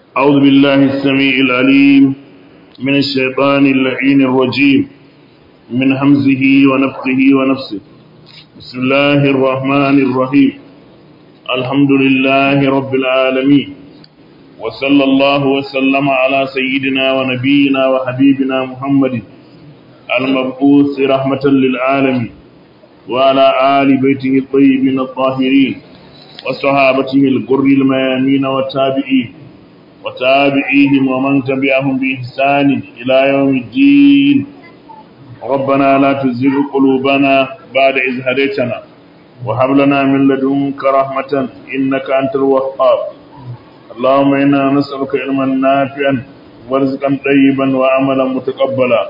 أعوذ بالله السميع العليم من الشيطان اللعين الرجيم من همزه ونفخه ونفسه بسم الله الرحمن الرحيم الحمد لله رب العالمين وصلى الله وسلم على سيدنا ونبينا وحبيبنا محمد المبعوث رحمة للعالمين وعلى آل بيته الطيبين الطاهرين وصحابته الغر الميامين والتابعين وتابعيهم ومن تبعهم بإحسان إلى يوم الدين ربنا لا تزغ قلوبنا بعد إذ هديتنا وهب لنا من لدنك رحمة إنك أنت الوهاب اللهم إنا نسألك علما نافعا ورزقا طيبا وعملا متقبلا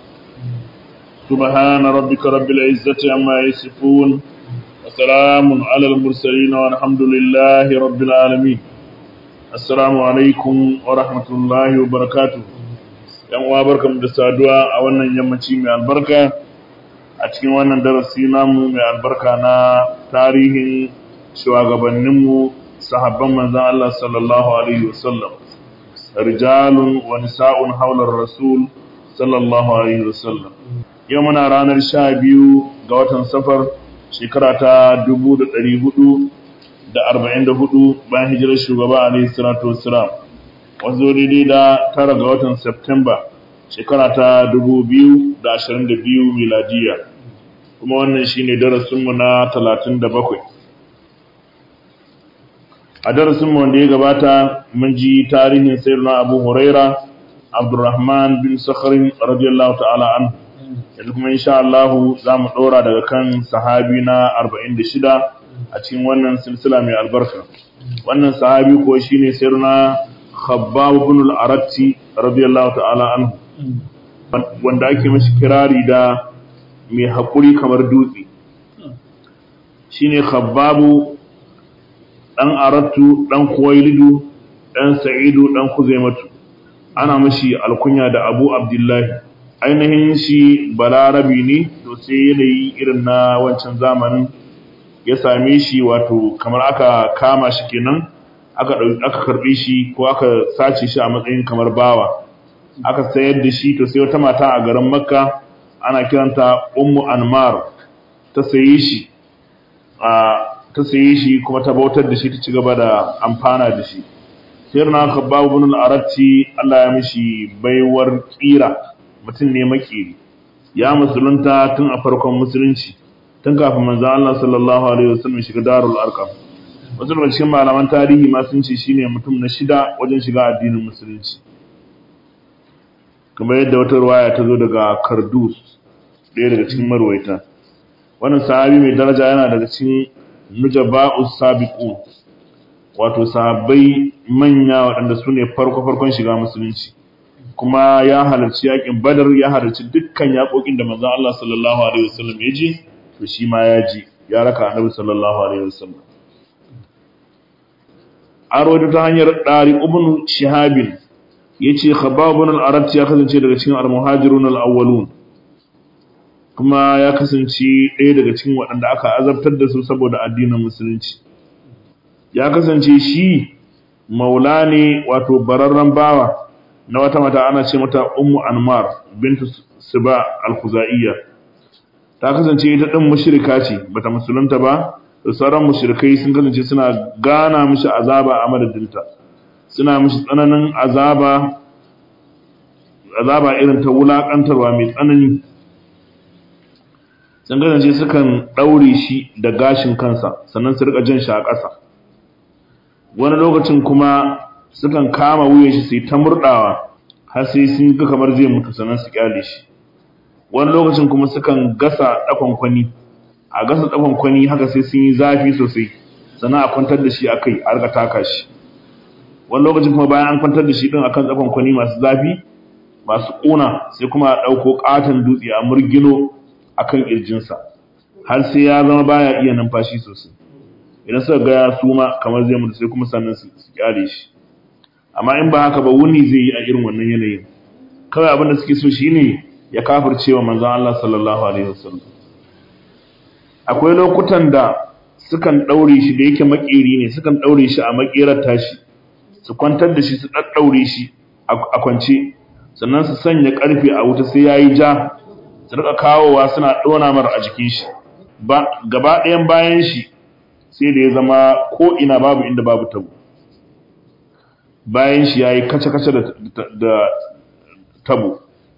سبحان ربك رب العزة عما يصفون وسلام على المرسلين والحمد لله رب العالمين assalamu alaikum wa rahmatullahi wa barakatu yan uwa barkamu da saduwa a wannan yammaci mai albarka a cikin wannan darasi namu mai albarka na tarihin shugabanninmu sahabban manzon Allah sallallahu alaihi wasallam rijalun wa nisa'un haular rasul sallallahu alaihi wasallam yau muna ranar sha biyu ga watan safar shekara ta dubu da ɗari hudu da arba'in da hudu bayan hijirar shugaba alaihi salatu wassalam wanzu daidai da tara ga watan Septemba shekara ta dubu biyu da ashirin da biyu miladiya kuma wannan shine darasinmu na talatin da bakwai a darasinmu wanda ya gabata mun ji tarihin sayyidina abu huraira abdurrahman bin sakharin radiyallahu ta'ala an yanzu kuma insha Allah za mu ɗora daga kan sahabi na arba'in da shida a cikin wannan silsila mai albarka wannan sahabi ko shine sirna khabbab ibn al-aratti radiyallahu ta'ala anhu wanda ake mashi kirari da mai hakuri kamar dutse shine khabbab dan arattu dan kuwailidu dan sa'idu dan kuzaimatu ana mashi alkunya da abu abdullahi ainihin shi balarabi ne to sai yanayi irin na wancan zamanin ya same shi wato kamar aka kama shi kenan aka aka karbe shi ko aka sace shi a matsayin kamar bawa aka sayar da shi to sai wata mata a garin makka ana kiranta ummu anmar ta saye shi a ta saye shi kuma ta bautar da shi ta ci gaba da amfana da shi sai na khabbab ibn al-aratti Allah ya mishi baiwar kira mutum ne makiri ya musulunta tun a farkon musulunci tun kafin manzo Allah sallallahu alaihi wasallam shiga darul arqam wasu daga cikin malaman tarihi ma sun ce shine mutum na shida wajen shiga addinin musulunci kamar yadda wata ruwaya ta zo daga Kardus ɗaya daga cikin marwaita wannan sahabi mai daraja yana daga cikin nujaba'us sabiqun wato sahabbai manya waɗanda su ne farko farkon shiga musulunci kuma ya halarci yakin badar ya halarci dukkan yakokin da manzo Allah sallallahu alaihi wasallam ya je to shi ma ya ji ya raka annabi sallallahu alaihi wasallam an rawaito ta hanyar dari ibn shihabin yace khabbab ibn al-arat ya kasance daga cikin al-muhajirun al-awwalun kuma ya kasance ɗaya daga cikin waɗanda aka azabtar da su saboda addinin musulunci ya kasance shi maula ne wato bararren bawa na wata mata ana ce mata ummu anmar bintu siba al-khuzaiyyah ta kasance ita ɗin mushrika ce bata musulunta ba da sauran mushrikai sun kasance suna gana mishi azaba a madadinta suna mishi tsananin azaba azaba irin ta wulakantarwa mai tsanani sun kasance sukan ɗaure shi da gashin kansa sannan su rika jan shi a ƙasa wani lokacin kuma sukan kama wuyan shi sai ta murɗawa har sai sun ga kamar zai mutu sannan su kyale shi wani lokacin kuma sukan gasa ɗakwankwani a gasa ɗakwankwani haka sai sun yi zafi sosai sannan a kwantar da shi a kai a rika taka shi wani lokacin kuma bayan an kwantar da shi ɗin akan ɗakwankwani masu zafi masu ƙuna sai kuma a ɗauko ƙaton dutse a murgino a kan ƙirjinsa har sai ya zama baya iya numfashi sosai idan suka ga ya suma kamar zai mutu sai kuma sannan su kyale shi amma in ba haka ba wuni zai yi a irin wannan yanayin kawai abin da suke so shine ya kafircewa manzon Allah sallallahu alaihi wasallam akwai lokutan da sukan daure shi da yake makeri ne sukan daure shi a makerar tashi su kwantar da shi su ɗaɗɗaure shi a kwance sannan su sanya ƙarfe a wuta sai ya yi ja su rika kawowa suna ɗona mara a jikin shi gaba ɗayan bayan shi sai da ya zama ko ina babu inda babu tabo bayan shi ya yi kace-kace da tabo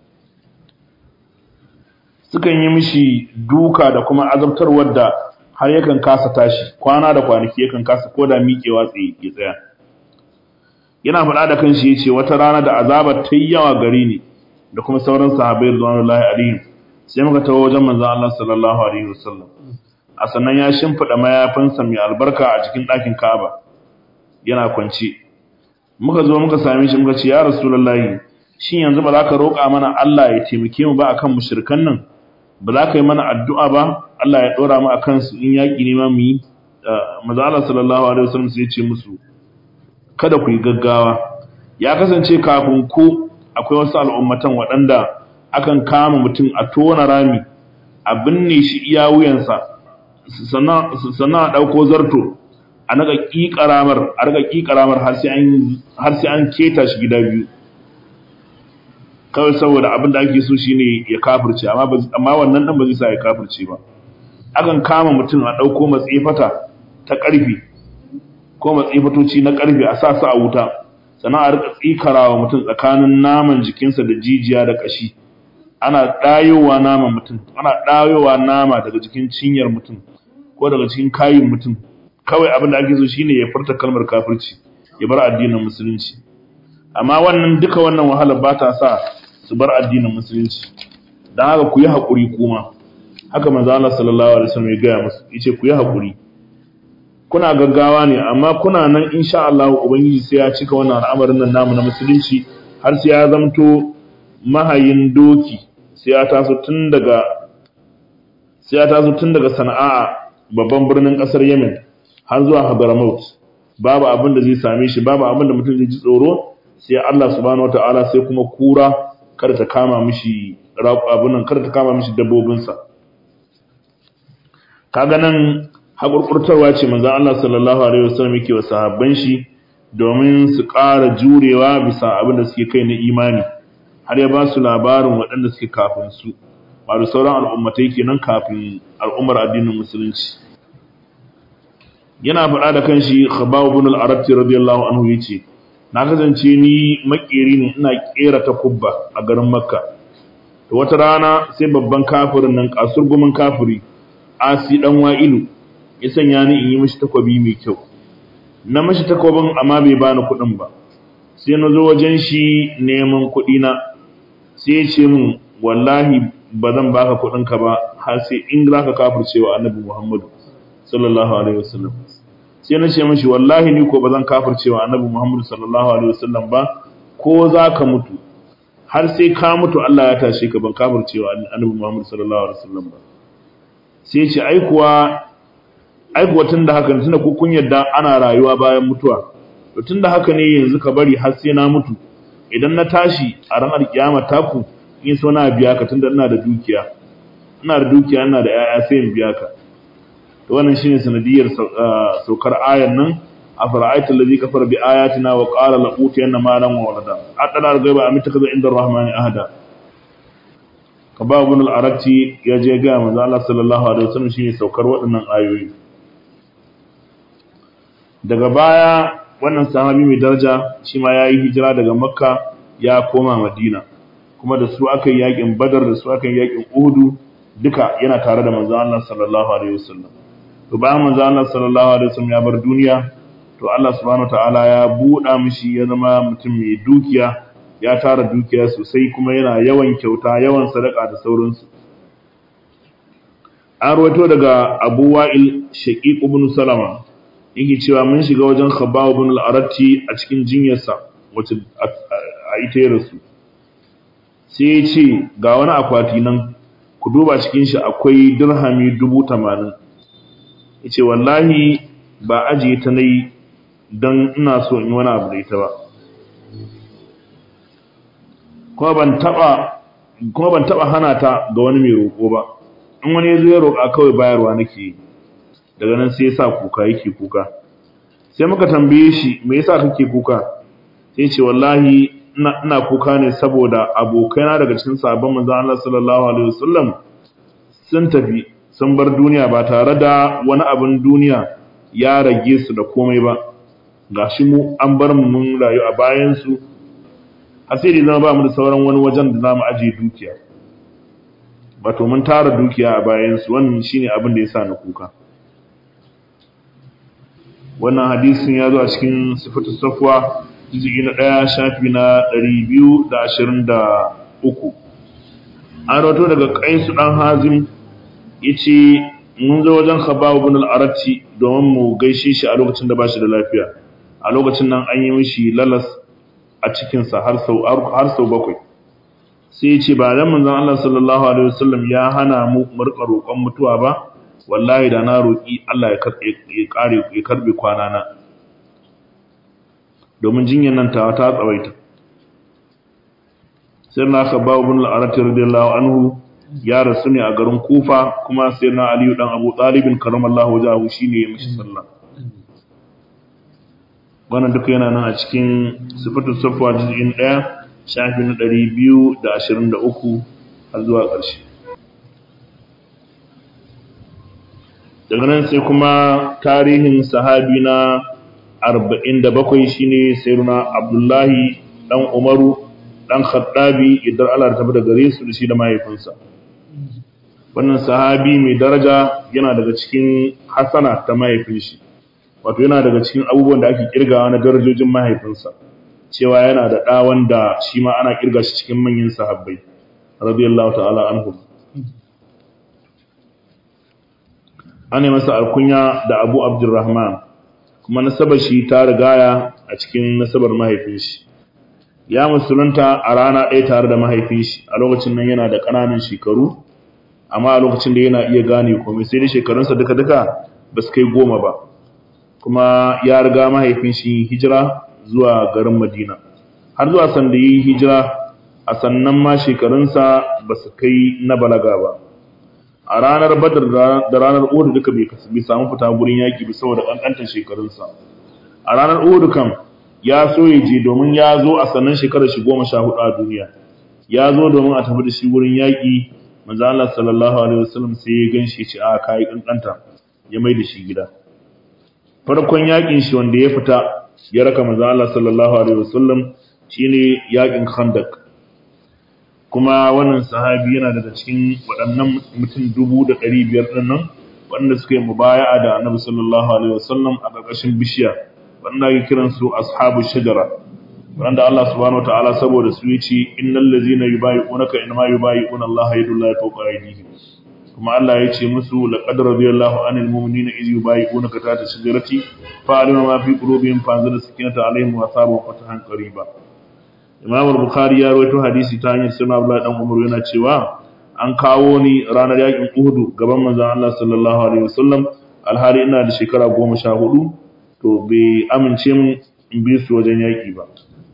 sukan yi mishi duka da kuma azabtarwar da har yakan kasa tashi kwana da kwanaki yakan kasa ko da miƙewa tsaye ya tsaya yana faɗa da kanshi ya ce wata rana da azabar ta yi yawa gari ne da kuma sauran sahabai rizwanullahi alaihim sai muka tawo wajen manzon Allah sallallahu alaihi wasallam a sannan ya shimfida mayafinsa mai albarka a cikin ɗakin Ka'aba yana kwance muka zo muka same shi muka ce ya rasulullahi shin yanzu ba za ka roƙa mana Allah ya taimake mu ba akan mushrikan nan ba za ka yi mana addu'a ba Allah ya ɗora mu akan su in yaƙi ne ma mu yi manzon Allah sallallahu alaihi wasallam sai ya ce musu kada ku yi gaggawa ya kasance kafin ku akwai wasu al'ummatan waɗanda akan kama mutum a tona rami a binne shi iya wuyansa sannan a ɗauko zarto a naga ƙiƙaramar a naga ƙiƙaramar har sai an keta shi gida biyu kawai saboda abin da ake so shine ya kafirce amma wannan ɗan ba zai sa ya kafirce ba akan kama mutum a ɗauko matsefata ta ƙarfi ko matsefatoci na ƙarfe a sa su a wuta sannan a rika tsikarawa mutum tsakanin naman jikinsa da jijiya da ƙashi ana ɗayowa naman mutum ana ɗayowa nama daga cikin cinyar mutum ko daga cikin kayin mutum kawai abin da ake so shine ya furta kalmar kafirci ya bar addinin musulunci amma wannan duka wannan wahala ba ta sa su bar addinin musulunci don haka ku yi haƙuri kuma haka manzo Allah sallallahu alaihi wasallam ya gaya musu yace ku yi haƙuri kuna gaggawa ne amma kuna nan insha Allah ubangiji sai ya cika wannan al'amarin nan namu na musulunci har sai ya zamto mahayin doki sai ya taso tun daga sai ya taso tun daga Sana'a babban birnin kasar Yemen har zuwa Hadramaut babu abin da zai same shi babu abin da mutum zai ji tsoro sai Allah subhanahu wataala sai kuma kura kada ta kama mishi abin nan kada ta kama mishi dabbobinsa kaga nan haƙurƙurtarwa ce manzan Allah sallallahu Alaihi wasallam yake wa sahabban shi domin su ƙara jurewa bisa abin da suke kai na imani har ya ba su labarin waɗanda suke kafin su ba da sauran al'ummatai kenan kafin al'ummar addinin musulunci yana faɗa da kan shi khababu bin al-arabti radiyallahu anhu yace na kasance ni makeri ne ina kera ta kubba a garin makka to wata rana sai babban kafirin nan kasurgumin kafiri asi dan wa'ilu ya sanya ni in yi mishi takwabi mai kyau na mishi takwabin amma bai bani kuɗin ba sai na zo wajen shi neman kuɗi na sai ya ce min wallahi ba zan baka kuɗin ka ba har sai in za ka kafirce wa annabi muhammadu sallallahu alaihi wasallam sai na ce mishi wallahi ni ko ba zan kafirce wa annabi muhammadu sallallahu alaihi wasallam ba ko za ka mutu har sai ka mutu Allah ya tashe ka ban kafirce wa annabi muhammadu sallallahu alaihi wasallam ba sai ce ai kuwa ai kuwa tunda haka ne tunda ku kun yadda ana rayuwa bayan mutuwa to tunda haka ne yanzu ka bari har sai na mutu idan na tashi a ranar kiyama taku in so na biya ka tunda ina da dukiya ina da dukiya ina da yaya sai in biya ka to wannan shine sanadiyar saukar ayan nan afara'aita allazi kafara bi ayatina wa qala la utiyanna malan wa walada adala al-ghaiba am takaza inda ar-rahmani ahada kaba ibn al-arati ya je ga manzo Allah sallallahu alaihi wasallam shine saukar waɗannan ayoyi daga baya wannan sahabi mai daraja shi ma yayi hijira daga makka ya koma madina kuma da su aka yi yakin badar da su aka yi yakin uhudu duka yana tare da manzo Allah sallallahu alaihi wasallam to bayan manzo Allah sallallahu alaihi wasallam ya bar duniya to Allah subhanahu wataala ya buɗa mishi ya zama mutum mai dukiya ya tara dukiya sosai kuma yana yawan kyauta yawan sadaka da sauransu an rawaito daga Abu Wa'il Shaqiq ibn Salama yake cewa mun shiga wajen Khabbab ibn al-Aratti a cikin jinyarsa wacce a ita ya rasu sai ya ce ga wani akwati nan ku duba cikin shi akwai dirhami dubu tamanin ya ce wallahi ba ajiye ta nai don ina so in wani abu da ita ba kuma ban taba hana ta ga wani mai roƙo ba in wani ya zo ya roƙa kawai bayarwa nake daga nan sai ya sa kuka yake kuka sai muka tambaye shi me yasa kake kuka sai ce wallahi ina kuka ne saboda abokaina daga cikin sahabban manzon Allah sallallahu alaihi wasallam sun tafi sun bar duniya ba tare da wani abin duniya ya rage su da komai ba gashi mu an bar mu mun rayu a bayan su asiri zama ba mu da sauran wani wajen da zamu aje dukiya wato mun tara dukiya a bayan su wannan shine abin da yasa na kuka wannan hadisin ya zo a cikin sifatu safwa jizgi na ɗaya shafi na ɗari biyu da ashirin da uku an rato daga ƙaisu ɗan hazim ya ce mun zo wajen khababu bin al'arati domin mu gaishe shi a lokacin da ba shi da lafiya a lokacin nan an yi mishi lalas a cikinsa har sau bakwai sai ya ce ba dan manzon Allah sallallahu alaihi wasallam ya hana mu murƙa roƙon mutuwa ba wallahi da na roƙi Allah ya kare ya karbe kwana na domin jinyar nan ta ta tsawaita sai na ka bawo bin al'arati radiyallahu anhu ya rasu ne a garin kufa kuma sai na aliyu dan abu talibin karamallahu wajahu shine ya mishi sallah wannan duka yana nan a cikin sifatu safwa juz'in 1 shafi na 223 har zuwa ƙarshe daga nan sai kuma tarihin sahabi na 47 shine sayyiduna abdullahi dan umaru dan khattabi idan Allah ta bada gare su da shi da mahaifinsa wannan sahabi mai daraja yana daga cikin hasana ta mahaifin shi wato yana daga cikin abubuwan da ake kirgawa na darajojin mahaifinsa cewa yana da ɗa wanda shi ma ana kirga shi cikin manyan sahabbai radiyallahu ta'ala anhu ana masa alkunya da Abu Abdurrahman kuma nasabar shi ta rigaya a cikin nasabar mahaifin shi ya musulunta a rana ɗaya tare da mahaifin shi a lokacin nan yana da ƙananan shekaru amma a lokacin da yana iya gane komai sai dai shekarunsa duka-duka ba su kai goma ba kuma ya riga mahaifin shi hijira zuwa garin Madina har zuwa sanda yi hijira a sannan ma shekarunsa ba su kai na balaga ba a ranar badar da ranar uhud duka bai samu fita gurin yaki ba saboda kankantar shekarunsa a ranar uhud kam ya so ya je domin ya zo a sannan shekarar shi goma sha hudu a duniya ya zo domin a tafi da shi gurin yaki manzo Allah sallallahu alaihi wasallam sai ya ganshi ya ce a kai kankanta ya mai da shi gida farkon yakin shi wanda ya fita ya raka manzo Allah sallallahu alaihi wasallam shine yakin Khandaq kuma wannan sahabi yana daga cikin waɗannan mutum dubu da ɗari biyar ɗin nan waɗanda suka yi mubaya'a da annabi sallallahu alaihi wasallam a ƙarƙashin bishiya waɗanda ake kiran su ashabu shajara waɗanda Allah subhanahu wataala saboda su yace innal ladzina yubayi'unaka inma yubayi'una Allah yadullahi fawqa aydihim kuma Allah ya ce musu laqad radiyallahu anil mu'minina iz yubayi'unaka tahta shajarati fa'alima ma fi qulubihim fa'anzala sakinata alaihim wa asabahum fatahan qariba Imam al-Bukhari ya rawaito hadisi ta hanyar Sunan Abdullah dan Umar yana cewa an kawo ni ranar yakin Uhud gaban manzon Allah sallallahu alaihi wasallam alhali ina da shekara 14 to bai amince min in bi su wajen yaki ba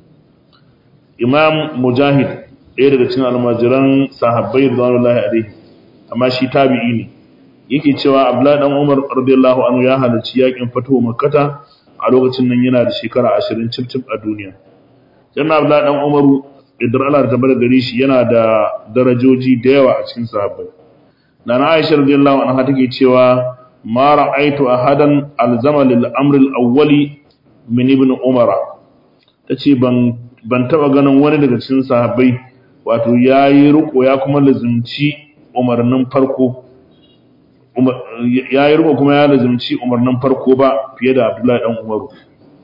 Imam Mujahid ɗaya daga cikin almajiran sahabbai radiyallahu alaihi amma shi tabi'i ne yake cewa Abdullah dan Umar radiyallahu anhu ya halarci yakin fatuwa Makkah a lokacin nan yana da shekara 20 cif a duniya Janna Abdullah dan Umaru idan Allah ta bar gare shi yana da darajoji da yawa a cikin sahabbai Nana Aisha radiyallahu anha take cewa ma ra'aitu ahadan alzama lil amr al-awwali min ibn Umar tace ban ban taba ganin wani daga cikin sahabbai wato yayi riko ya kuma lazimci umarnin farko yayi riko kuma ya lazimci umarnin farko ba fiye da Abdullahi dan Umaru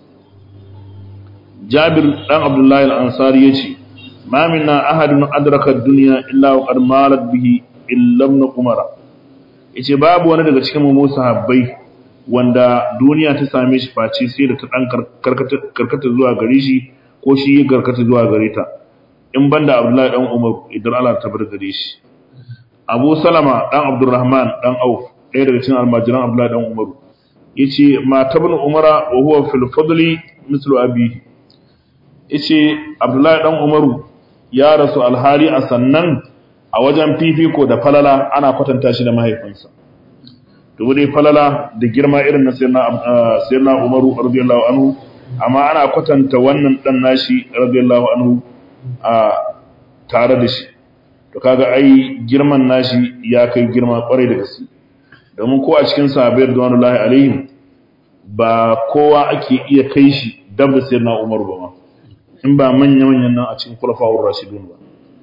Jabir dan Abdullahi al-Ansari yace ma minna ahadun adraka ad-dunya illa wa qad malat bihi illa ibn Umar yace babu wani daga cikin mu sahabbai wanda duniya ta same shi face sai da ta dan karkata zuwa gare shi ko shi ya karkata zuwa gare ta in banda Abdullahi dan Umar idan Allah ta bar gare shi Abu Salama dan Abdurrahman dan Auf ɗaya daga cikin almajiran Abdullahi dan Umar yace ma tabnu Umara wa huwa fil fadli mislu abihi yace Abdullahi dan Umaru ya rasu alhali a sannan a wajen fifiko da falala ana kwatanta shi da mahaifinsa to dai falala da girma irin na sayyidina sayyidina Umaru radiyallahu anhu amma ana kwatanta wannan dan nashi radiyallahu anhu a tare da shi to kaga ai girman nashi ya kai girma kwarai da gaske domin ko a cikin sahabbai radiyallahu alaihim ba kowa ake iya kai shi dab da sayyidina Umar ba ma in ba manya manyan nan a cikin khulafa'ur rashidun ba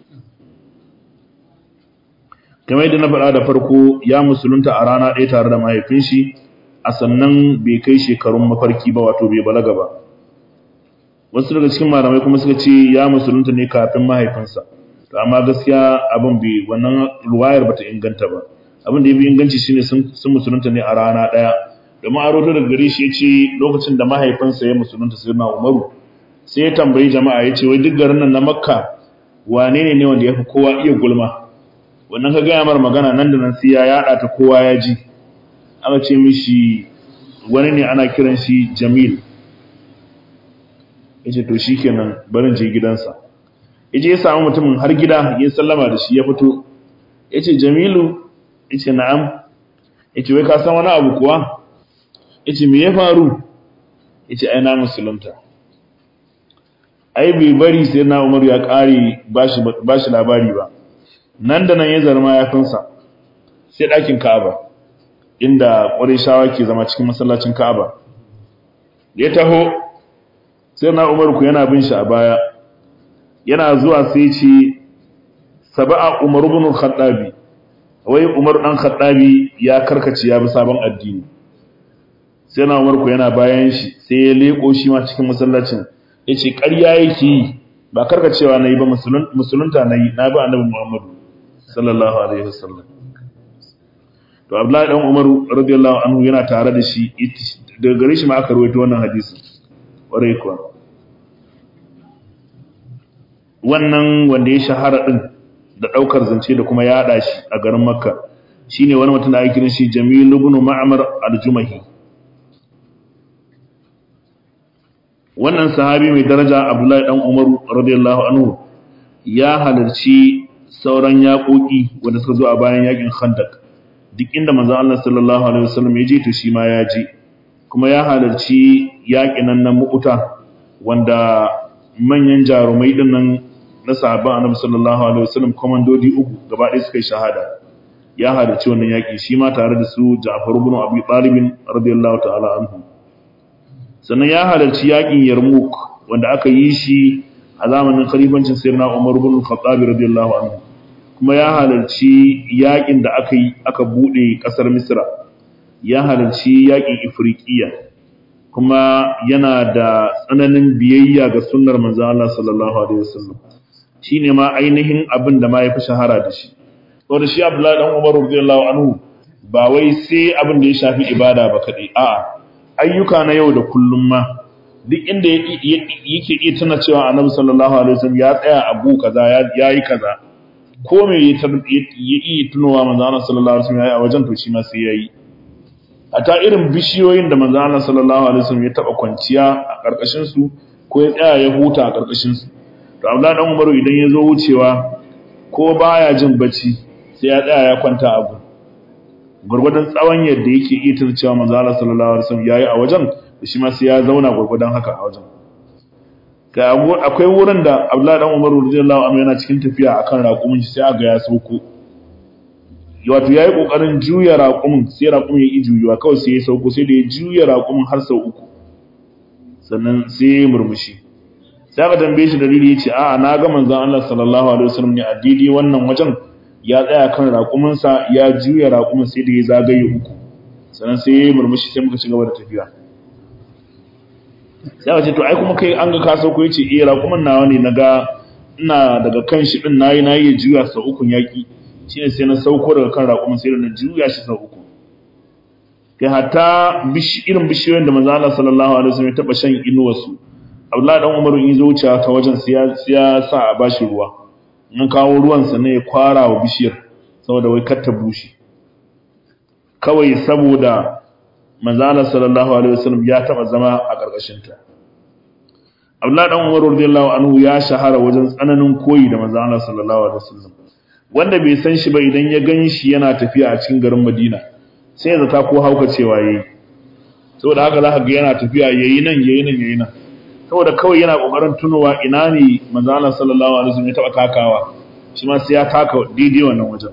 kamar yadda na faɗa da farko ya musulunta a rana ɗaya tare da mahaifin shi a sannan bai kai shekarun mafarki ba wato bai balaga ba wasu daga cikin malamai kuma suka ce ya musulunta ne kafin mahaifinsa to amma gaskiya abin bai wannan ruwayar bata inganta ba abin da ya fi inganci shine sun musulunta ne a rana ɗaya domin a roto daga gare shi ya ce lokacin da mahaifinsa ya musulunta sai na umaru sai ya tambayi jama'a ya ce wai duk garin nan na makka wane ne ne wanda ya fi kowa iya gulma wannan ka gaya mar magana nan da nan sai ya yada ta kowa ya ji aka ce mishi wani ne ana kiran shi Jamil yace to shikenan barin je gidansa yaje ya samu mutumin har gida ya sallama da shi ya fito yace Jamilu yace na'am yace wai ka san wani abu kuwa yace me ya faru yace ai na musulunta ai bai bari sai na Umar ya kare bashi bashi labari ba nan da nan ya zarma ya finsa sai ɗakin Ka'aba inda shawa ke zama cikin masallacin Ka'aba ya taho sai na Umar ku yana bin shi a baya yana zuwa sai ce saba'a Umar ibn Khattabi wai Umar dan Khattabi ya karkace ya bi sabon addini sai na Umar ku yana bayan shi sai ya leko shi ma cikin masallacin yace ƙarya yake yi ba karkacewa nayi ba musulunta nayi na bi annabi Muhammadu sallallahu alaihi wasallam to Abdullahi dan Umar radiyallahu anhu yana tare da shi daga gare shi ma aka rawaito wannan hadisin ware kuwa wannan wanda ya shahara din da daukar zance da kuma yada shi a garin Makka shine wani mutum da ake kiran shi Jamil ibn Ma'mar al-Jumahi wannan sahabi mai daraja Abdullahi dan Umar radiyallahu anhu ya halarci sauran yaƙoƙi wanda suka zo a bayan yaƙin Khandaq duk inda manzon Allah sallallahu alaihi wasallam ya je to shi ma ya je kuma ya halarci yaƙin nan na Mu'ta wanda manyan jarumai din nan na sahabban Annabi sallallahu alaihi wasallam komandodi uku gaba ɗaya suka yi shahada ya halarci wannan yaƙi shi ma tare da su Ja'far ibn Abi Talib radiyallahu ta'ala anhu sannan ya halarci yaƙin Yarmouk wanda aka yi shi a zamanin khalifancin Sayyidina Umar ibn Khattab radiyallahu anhu kuma ya halarci yakin da aka yi aka bude kasar Misra ya halarci yakin Ifriqiya kuma yana da tsananin biyayya ga sunnar manzon Allah sallallahu alaihi wasallam shine ma ainihin abin da ma yafi shahara da shi saboda shi Abdullahi dan Umar radiyallahu anhu ba wai sai abin da ya shafi ibada ba kadai a'a ayyuka na yau da kullum ma duk inda yake iya tana cewa Annabi sallallahu alaihi wasallam ya tsaya a gu kaza ya yi kaza ko me ya yi tunowa manzo Allah sallallahu alaihi wasallam yayi a wajen to shi ma sai yayi ata irin bishiyoyin da manzo Allah sallallahu alaihi wasallam ya taba kwanciya a karkashin su ko ya tsaya ya huta a karkashin su to Abdullah dan Umaru idan ya zo wucewa ko baya jin bacci sai ya tsaya ya kwanta a gu gurgurdan tsawon yadda yake iya tuna cewa manzo Allah sallallahu alaihi wasallam yayi a wajen shi ma sai ya zauna gurgurdan haka a wajen ga akwai wurin da Abdullahi dan Umar radiyallahu anhu yana cikin tafiya akan raƙumin shi sai aga ya sauko wato yayi kokarin juya raƙumin sai raƙumin ya juyuwa kawai sai ya sauko sai da ya juya raƙumin har sau uku sannan sai ya murmushi sai aka tambaye shi dalili yace a'a na ga manzon Allah sallallahu alaihi wasallam ne a daidai wannan wajen ya tsaya kan raƙumin sa ya juya raƙumin sai da ya zagaye uku sannan sai ya murmushi sai muka ci gaba da tafiya sai wace to ai kuma kai an ga ka sauko yace eh raƙumin nawa ne naga ina daga kan shi din nayi nayi ya juya sau uku yaki shine sai na sauko daga kan raƙumin sai na juya shi sau uku kai hatta irin bishiyoyin da manzo Allah sallallahu alaihi wasallam ya taba shan inuwar su Abdullahi dan Umaru in zo wuce ta wajen sai ya sa a bashi ruwa in kawo ruwan sa ne ya kwara wa bishiyar saboda wai kar ta bushe kawai saboda manzala sallallahu alaihi wasallam ya taba zama a karkashin ta Abdullah dan Umar radiyallahu anhu ya shahara wajen tsananin koyi da manzala sallallahu alaihi wasallam wanda bai san shi ba idan ya gan shi yana tafiya a cikin garin Madina sai ya zata ko hauka cewa yayi saboda haka zaka ga yana tafiya yayi nan yayi nan yayi nan saboda kawai yana kokarin tunowa ina ne manzo Allah sallallahu alaihi wasallam ya taba takawa shi ma sai ya taka daidai wannan wajen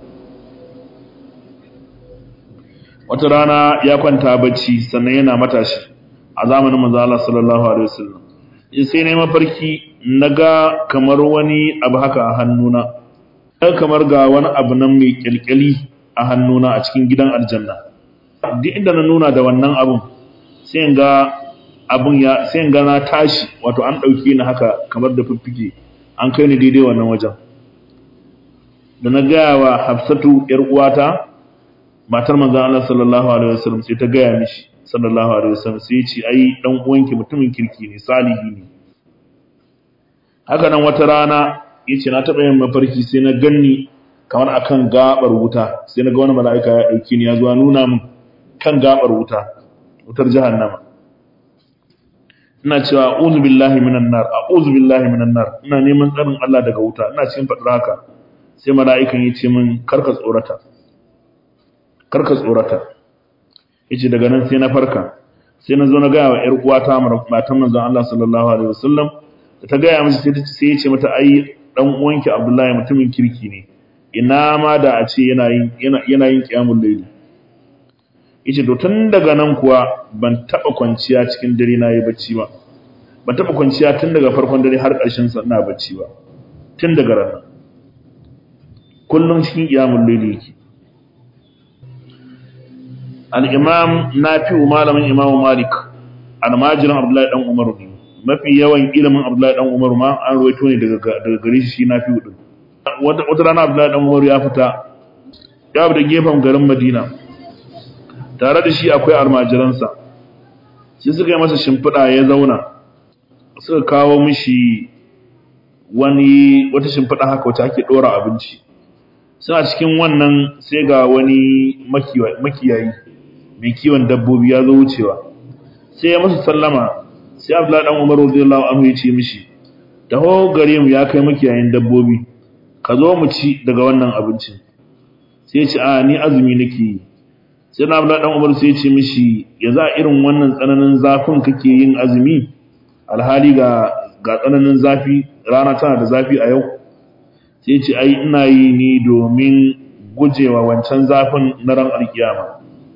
wata rana ya kwanta bacci sannan yana matashi a zamanin manzo Allah sallallahu alaihi wasallam sai ne mafarki naga kamar wani abu haka a hannuna kamar ga wani abu nan mai kyalkyali a hannuna a cikin gidan aljanna duk inda na nuna da wannan abun sai ga abun ya sai ga na tashi wato an dauke ni haka kamar da fiffike an kai ni daidai wannan wajen da na gaya wa Hafsatu yar uwata matar manzon Allah sallallahu alaihi wasallam sai ta gaya mishi sallallahu alaihi wasallam sai ya ce ai dan uwanki mutumin kirki ne salihi ne haka nan wata rana yace na taba yin mafarki sai na ganni kamar akan gabar wuta sai na ga wani mala'ika ya dauke ni ya zo nuna min kan gabar wuta wutar jahannama ina cewa a'udhu billahi minan nar a'udhu billahi minan nar ina neman tsarin Allah daga wuta ina cikin fadar haka sai mala'ikan ya ce min karka tsorata karka tsorata yace daga nan sai na farka sai na zo na gaya wa ƴar uwata matan manzon Allah sallallahu alaihi wasallam da ta gaya mishi sai ya ce mata ai dan uwanki Abdullahi mutumin kirki ne ina ma da a ce yana yin yana yin qiyamul layl yace to tun daga nan kuwa ban taba kwanciya cikin dare na yi bacci ba ban taba kwanciya tun daga farkon dare har ƙarshen sa ina bacci ba tun daga ranar kullum cikin qiyamul layl yake al-imam nafi'u malamin imam malik almajirin abdullahi dan umar ne mafi yawan ilimin abdullahi dan umar ma an ruwaito ne daga daga gare shi shi nafi'u din wata wata rana abdullahi dan umar ya fita ya bi da gefen garin madina tare da shi akwai almajiransa shi suka yi masa shimfiɗa ya zauna suka kawo mishi wani wata shimfiɗa haka wacce ake ɗora abinci suna cikin wannan sai ga wani makiyayi mai kiwon dabbobi ya zo wucewa sai ya musu sallama sai abdullahi dan umar radiyallahu anhu ya ce mishi taho gare mu ya kai makiyayin dabbobi ka zo mu ci daga wannan abincin sai ya ce a ni azumi nake yi sai na abdullahi dan umar sai ya ce mishi ya za irin wannan tsananin zafin kake yin azumi alhali ga ga tsananin zafi rana tana da zafi a yau sai ce ai ina yi ne domin gujewa wancan zafin na ran alkiyama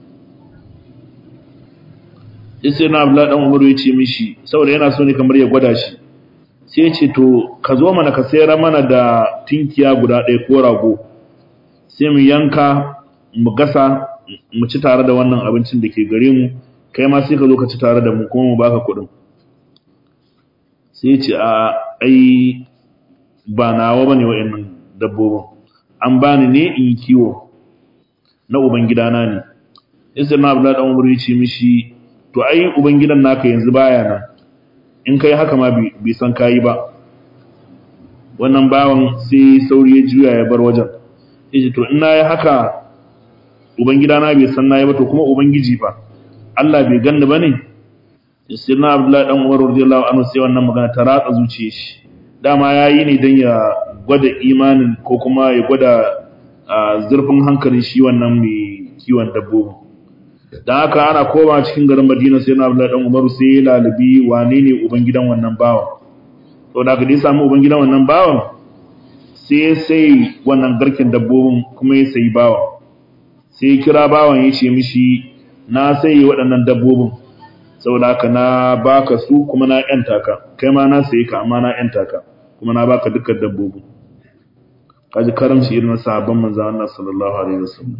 sai na abdullahi dan umaru ya ce mishi saboda yana so ne kamar ya gwada shi sai ya ce to ka zo mana ka sayar mana da tinkiya guda ɗaya ko rago sai mu yanka mu gasa mu ci tare da wannan abincin da ke gare mu kai ma sai ka zo ka ci tare da mu kuma mu baka kuɗin sai ya ce a ai ba nawa bane wa'annan dabbobin an bani ne in yi kiwo na ubangidana ne sai na abdullahi dan umaru ya ce mishi to ai ubangidan naka yanzu baya nan in kai haka ma bai san kayi ba wannan bawan sai sauri ya juya ya bar wajen yace to in nayi haka ubangidana bai san nayi ba to kuma ubangiji fa Allah bai ganni bane sai na Abdullahi dan Umar radiyallahu anhu sai wannan magana ta ratsa zuciyar shi dama yayi ne dan ya gwada imanin ko kuma ya gwada zurfin hankalin shi wannan mai kiwon dabbobi dan haka ana koma cikin garin Madina sai na Abdullahi dan Umar sai ya lalubi wane ne ubangidan wannan bawan to da dai samu ubangidan wannan bawan sai sai wannan garken dabbobin kuma ya sayi bawan sai ya kira bawan ya ce mishi na sai waɗannan dabbobin saboda haka na baka su kuma na yanta ka kai ma na sayi ka amma na yanta ka kuma na baka dukkan dabbobin kaji karamci irin na sahabban manzo Allah sallallahu alaihi wasallam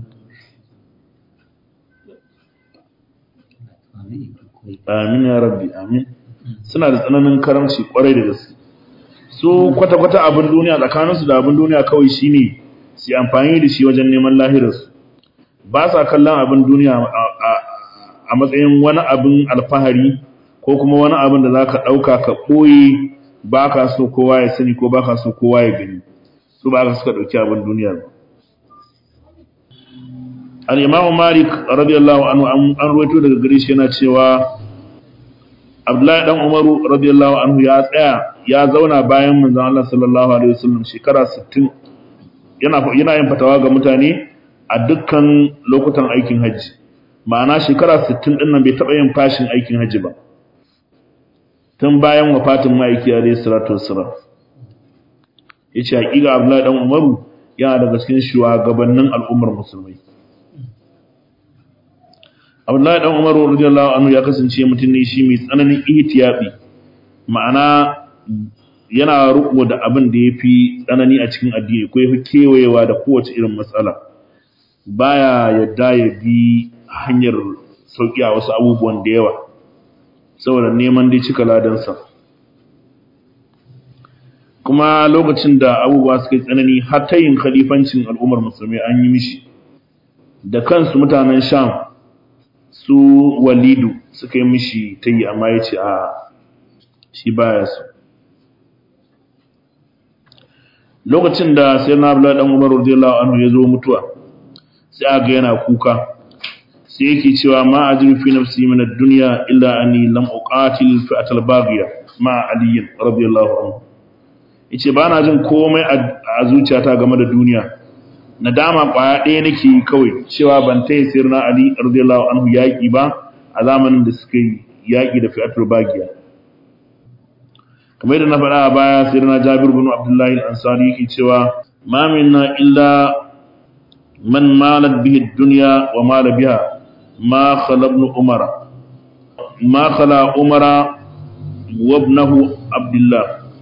amin ya rabbi amin suna da tsananin karamci kwarai da gaske su kwata-kwata abin duniya tsakaninsu da abin duniya kawai shine su amfani da shi wajen neman lahirarsu ba sa kallon abin duniya a matsayin wani abin alfahari ko kuma wani abin da za ka ɗauka ka ɓoye ba ka so kowa ya sani ko ba ka so kowa ya gani su ba ka suka ɗauki abin duniya ba al'imamu malik radiyallahu anhu an ruwaito daga gare shi yana cewa abdullahi dan umaru radiyallahu anhu ya tsaya ya zauna bayan manzon Allah sallallahu alaihi wasallam shekara 60 yana yana yin fatawa ga mutane a dukkan lokutan aikin haji ma'ana shekara 60 din nan bai taba yin fashin aikin haji ba tun bayan wafatin ma'aiki alayhi salatu wassalam yace hakika Abdullahi dan Umaru yana daga cikin shugabannin al'ummar musulmai Abdullahi dan Umaru radiyallahu anhu ya kasance mutum ne shi mai tsananin ihtiyabi ma'ana yana riko da abin da yafi tsanani a cikin addini ko yafi kewayewa da kowace irin matsala baya yadda ya bi hanyar sauki a wasu abubuwan da yawa saboda neman dai cika ladansa kuma lokacin da abubuwa suka yi tsanani har ta yin khalifancin al'ummar musulmi an yi mishi da kansu mutanen sham su walidu suka yi mishi ta yi amma ya ce a shi baya su lokacin da sai na abu ɗan umar radiyallahu anhu ya zo mutuwa sai aga yana kuka sai yake cewa ma ajiru fi nafsi min ad-dunya illa anni lam uqatil fi atal baghiya ma ali radiyallahu anhu yace ba na jin komai a zuciyata game da duniya nadama kwaya ɗaya nake kawai cewa ban taya sirna ali radiyallahu anhu yaki ba a zamanin da suka yi yaki da fi'atul baghiya kamar da na faɗa a baya sirna jabir bin abdullahi al-ansari yake cewa ma minna illa man malat bihi ad-dunya wa mala biha ما خلا ابن عمر ما خلا عمر وابنه عبد الله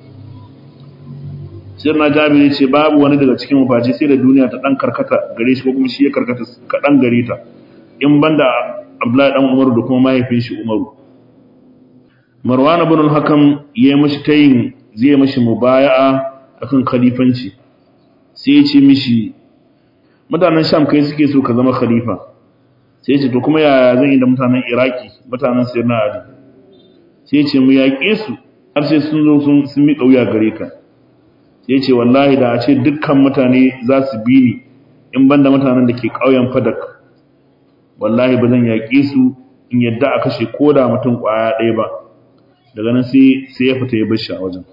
sirna jabiri ce babu wani daga cikin mafaci sai da duniya ta dan karkata gare shi ko kuma shi ya karkata kaɗan gare ta in banda abdullahi dan umaru da kuma mahaifin shi umaru marwan ibn al-hakam ya yi mishi tayin zai yi mishi mubaya'a akan khalifanci sai ya ce mishi mutanen sham kai suke so ka zama khalifa sai ce to kuma yaya zan yi da mutanen iraki mutanen sirna ali sai ce mu yaƙe su har sai sun zo sun miƙa wuya gare ka sai ce wallahi da a ce dukkan mutane za su bi ni in banda mutanen da ke ƙauyen fadak wallahi ba zan yaƙe su in yadda a kashe ko da mutum ƙwaya ɗaya ba daga nan sai ya fita ya bar shi a wajen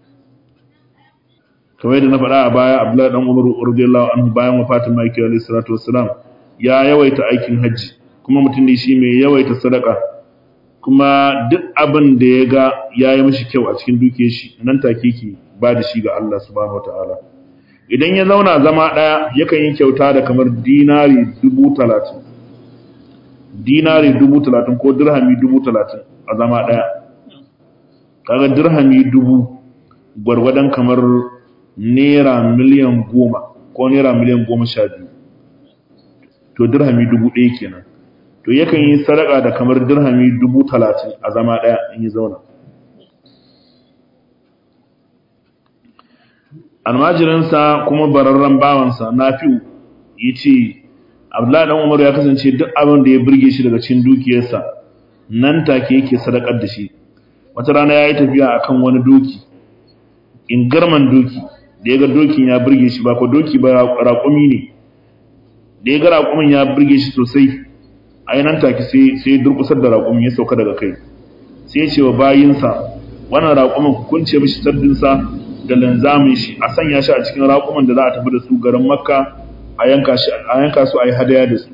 kamar yadda na faɗa a baya abdullahi dan umaru radiyallahu anhu bayan wafatin maki alaihi salatu wassalam ya yawaita aikin hajji kuma mutum ne shi mai yawaita sadaka kuma duk abin da ya ga ya yi mashi kyau a cikin duke shi nan take ke ba da shi ga Allah subhanahu wataala idan ya zauna zama ɗaya yakan yi kyauta da kamar dinari dubu talatin dinari dubu talatin ko dirhami dubu talatin a zama ɗaya kaga dirhami dubu gwargwadon kamar naira miliyan goma ko naira miliyan goma sha biyu to dirhami dubu ɗaya kenan to yakan yi sadaka da kamar dirhami dubu talatin a zama ɗaya in yi zauna almajirinsa kuma bararren bawansa na fi ya ce abdullahi dan umar ya kasance duk abin da ya burge shi daga cikin dukiyarsa nan take yake sadakar da shi wata rana ya yi tafiya akan wani doki in garman doki da ya ga dokin ya burge shi ba ko doki ba raƙumi ne da ya ga raƙumin ya burge shi sosai a nan take sai sai durƙusar da raƙumin ya sauka daga kai sai ya ce wa bayinsa wannan raƙumin ku kunce mishi sabbinsa da linzamin shi a sanya shi a cikin raƙuman da za a tafi da su garin makka a yanka shi a yanka su a yi hadaya da su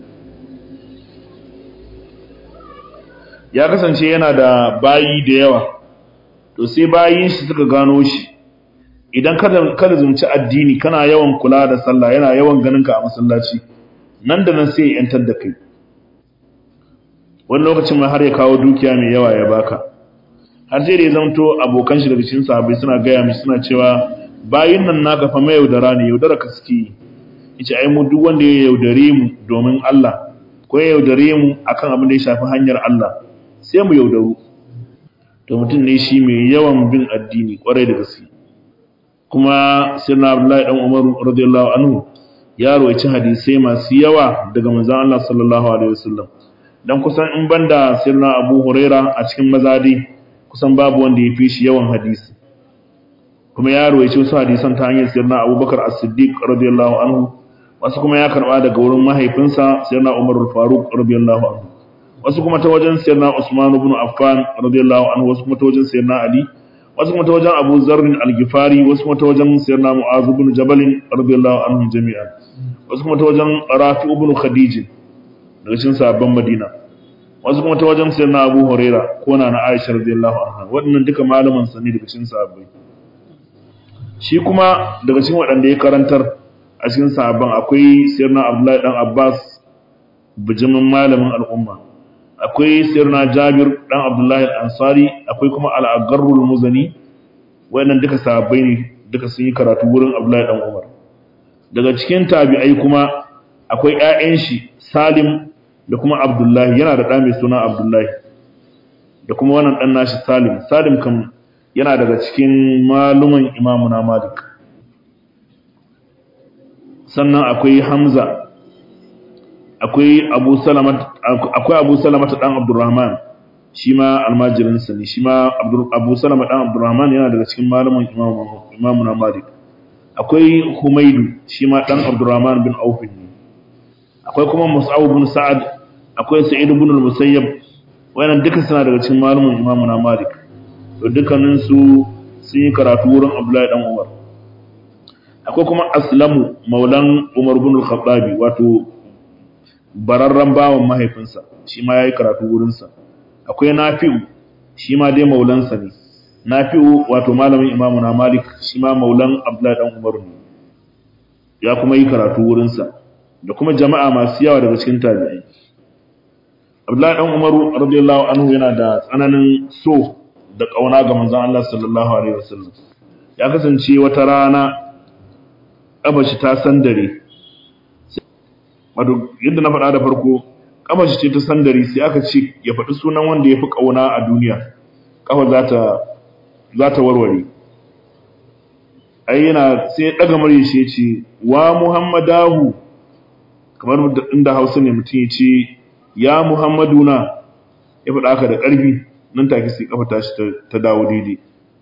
ya kasance yana da bayi da yawa to sai bayin shi suka gano shi idan kada kada zumci addini kana yawan kula da sallah yana yawan ganin ka a masallaci nan da nan sai ya yantar da kai wani lokacin ma har ya kawo dukiya mai yawa ya baka har sai da ya zamto abokan shi daga cikin sahabbai suna gaya mishi suna cewa bayin nan naka fa mai yaudara ne yaudara ka suke yace ai mu duk wanda ya yaudare mu domin Allah ko ya yaudare mu akan abin da ya shafi hanyar Allah sai mu yaudaru to mutum ne shi mai yawan bin addini kwarai da gaske kuma sirna Abdullahi dan Umar radiyallahu anhu ya rawaici hadisai masu yawa daga manzon Allah sallallahu alaihi wasallam dan kusan in banda sirna Abu Huraira a cikin mazadi kusan babu wanda ya fi shi yawan hadisi kuma ya rawaici wasu hadisan ta hanyar sirna Abubakar As-Siddiq radiyallahu anhu wasu kuma ya karba daga wurin mahaifinsa sirna Umar al-Faruq radiyallahu anhu wasu kuma ta wajen sirna Usman ibn Affan radiyallahu anhu wasu kuma ta wajen sirna Ali wasu kuma ta wajen Abu Zarr al-Ghifari wasu kuma ta wajen sirna Mu'az ibn Jabal radiyallahu anhum jami'an wasu kuma ta wajen Rafi ibn Khadij daga cikin sahabban Madina wasu kuma ta wajen sayar na Abu Huraira ko na na Aisha radiyallahu anha waɗannan duka malaman sa ne daga cikin sahabbai shi kuma daga cikin waɗanda ya karantar a cikin sahabban akwai sayar na Abdullahi dan Abbas bijimin malamin al'umma akwai sayar na Jabir dan Abdullahi al-Ansari akwai kuma al-Agharrul Muzani waɗannan duka sahabbai ne duka sun yi karatu wurin Abdullahi dan Umar daga cikin tabi'ai kuma akwai ƴaƴan shi Salim da kuma Abdullahi yana da ɗa mai suna Abdullahi da kuma wannan ɗan nashi Salim Salim kam yana daga cikin maluman Imam na Malik sannan akwai Hamza akwai Abu Salama akwai Abu Salama ta dan Abdurrahman shi ma almajirin sa ne shi ma Abu Salama dan Abdurrahman yana daga cikin maluman Imam Imam na Malik akwai Humaydu shi ma dan Abdurrahman bin Auf ne akwai kuma Mus'ab bin Sa'ad akwai Sa'id ibn al-Musayyab wayannan duka suna daga cikin malumin Imam na Malik to dukkanin su sun yi karatu wurin Abdullahi dan Umar akwai kuma Aslamu maulan Umar ibn al-Khattab wato bararran bawan mahaifinsa shi ma yayi karatu wurin sa akwai Nafi'u shi ma dai maulansa ne Nafi'u wato malamin Imam na Malik shi ma maulan Abdullahi dan Umar ne ya kuma yi karatu wurin sa da kuma jama'a masu yawa daga cikin tabi'ai Abdullahi dan Umaru radiyallahu anhu yana da tsananin so da kauna ga manzon Allah sallallahu alaihi wasallam ya kasance wata rana kabashi ta sandare wato yadda na faɗa da farko kabashi ce ta sandare sai aka ce ya faɗi sunan wanda ya fi kauna a duniya kafa za ta za ta warware ai yana sai ya daga murya shi ya ce wa muhammadahu kamar inda hausa ne mutum ya ce ya muhammaduna ya faɗa haka da ƙarfi nan take sai kafa tashi ta dawo daidai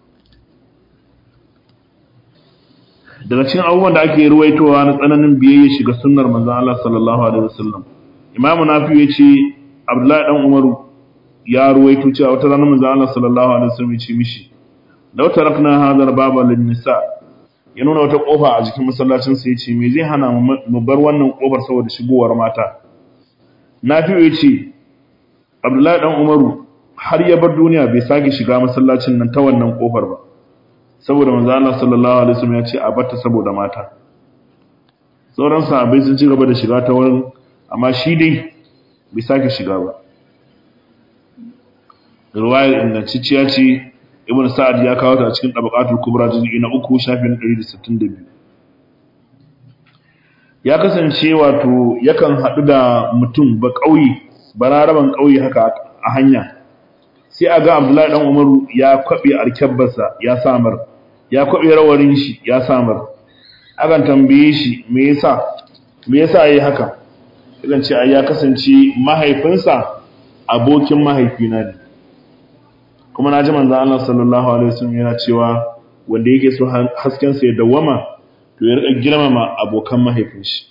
daga cikin abubuwan da ake ruwaitowa na tsananin biyayya shiga sunnar manzon Allah sallallahu alaihi wasallam imamu nafi ya ce abdullahi dan umaru ya ruwaito cewa wata ranar manzon Allah sallallahu alaihi wasallam ya ce mishi law tarakna hadha baba lin nisa ya nuna wata kofa a jikin masallacin sa yace me zai hana mu bar wannan kofar saboda shigowar mata Nafi'u yace Abdullahi dan Umaru har ya bar duniya bai sake shiga masallacin nan ta wannan kofar ba saboda manzo Allah sallallahu alaihi wasallam ya ce a batta saboda mata sauran sahabbai sun ci gaba da shiga ta wurin amma shi dai bai sake shiga ba riwayar ingantacciya ce ibn sa'ad ya kawo ta a cikin tabaqatul kubra juz'i na 3 shafin 162 ya kasance wato yakan hadu da mutum ba kauye bararaban kauye haka a hanya sai a ga Abdullahi dan Umaru ya kwabe alkabbarsa ya samar ya kwabe rawarin shi ya samar akan tambaye shi me yasa me yasa yayi haka idan ce ai ya kasance mahaifinsa abokin mahaifina ne kuma na ji manzan Allah sallallahu Alaihi wasallam yana cewa wanda yake so haskensa ya dawama to ya rika girmama abokan mahaifin shi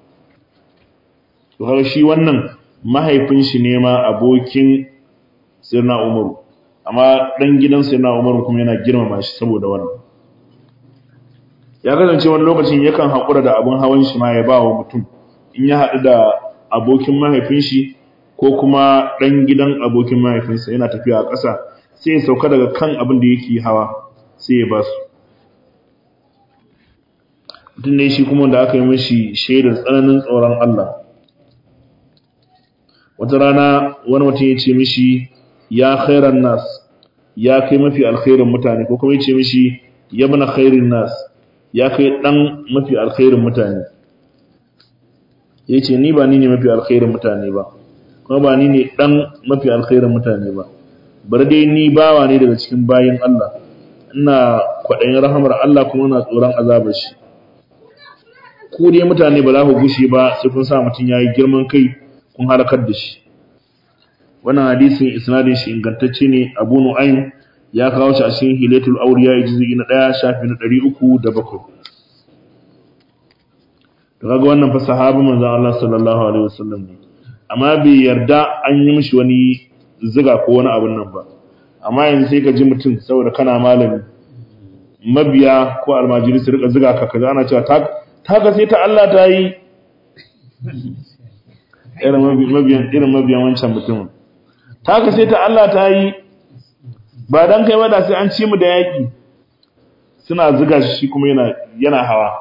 to har shi wannan mahaifin shi ne ma abokin sirna umaru amma dan gidan sirna umaru kuma yana girmama shi saboda wannan ya kasance wani lokacin yakan haƙura da abin hawan shi ma ya ba wa mutum in ya haɗu da abokin mahaifin shi ko kuma ɗan gidan abokin mahaifinsa yana tafiya a ƙasa sai ya sauka daga kan abin da yake hawa sai ya ba su mutum ne shi kuma da aka yi mashi shaidar tsananin tsoron Allah wata rana wani mutum ya ce mishi ya khairan nas ya kai mafi alkhairin mutane ko kuma ya ce mishi ya bana khairin nas ya kai dan mafi alkhairin mutane ya ce ni ba ni ne mafi alkhairin mutane ba kuma ba ni ne dan mafi alkhairin mutane ba bar dai ni bawa ne daga cikin bayin Allah ina kwaɗayin rahamar Allah kuma ina tsoron azabar shi ku dai mutane ba za ku gushe ba sai kun sa mutum yayi girman kai kun halakar da shi wannan hadisin isnadin shi ingantacce ne Abu Nu'aym ya kawo shi a cikin Hilatul Awliya juz'i na 1 shafi na 307 to kaga wannan fa sahabi manzon Allah sallallahu alaihi wasallam ne amma bai yarda an yi mishi wani ziga ko wani abin nan ba amma yanzu sai ka ji mutum saboda kana malami mabiya ko almajiri su rika ziga ka kaza ana cewa ta ga sai ta Allah ta yi irin mabiyan irin mabiyan wancan mutumin haka sai ta Allah ta yi ba dan kai ba da sai an ci mu da yaki suna zuga shi kuma yana yana hawa